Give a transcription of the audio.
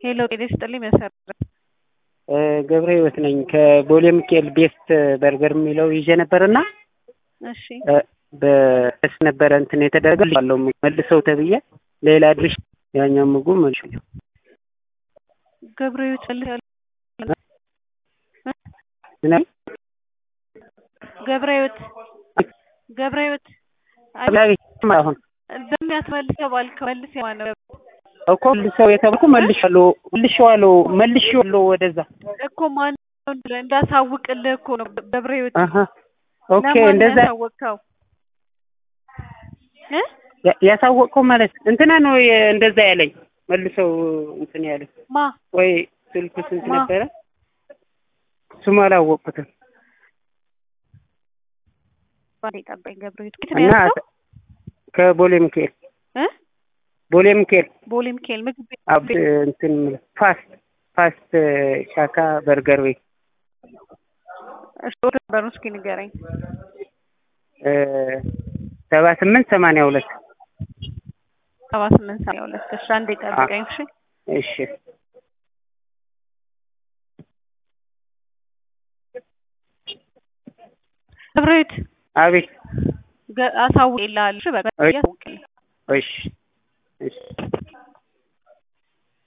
ሄሎ ጤና ይስጥልኝ መሰረት ገብረ ህይወት ነኝ ከቦሌ ሚካኤል ቤስት በርገር የሚለው ይዤ ነበርና እሺ በስ ነበረ እንትን የተደረገ አለው መልሰው ተብዬ ሌላ ድርሽ ያኛው ምግቡ መልሽ ገብረ ህይወት መልስ ምናምን ገብረ ህይወት ገብረ ህይወት አሁን በሚያስመልሰው ባልከው መልስ የማነው እኮ መልሰው የተባልኩ መልሻለሁ መልሼዋለሁ መልሼዋለሁ ወደዛ እኮ ማን እንዳሳውቅልህ እኮ ነው ገብረ ህይወት አሀ ኦኬ ለማን እንደዛ ያሳወቅከው እ ያ- ያሳወቅከው ማለት እንትና ነው የ- እንደዛ ያለኝ መልሰው እንትን ያለ ማ ወይ ስልኩ ስንት ማ? ነበረ ስሙ አላወቅኩትም ባንዴ ጠበኝ ገብረ ህይወት የት ነው እና ያልከው ከቦሌ ሚካኤል እ ቦሌ ሚካኤል ቦሌ ሚካኤል ምግብ ቤት አብ እንትን የምልህ ፋስት ፋስት ሻካ በርገር ቤት እሺ ወደ በሩ እስኪ ንገረኝ እ ሰባ ስምንት ሰማንያ ሁለት ሰባ ስምንት ሰማንያ ሁለት እሺ አንዴ ጠብቀኝ እሺ እሺ ገብረ ህይወት አቤት ገ- አሳውቅልሃለሁ እሺ በቃ እሺ። አሳውቅልህ እሺ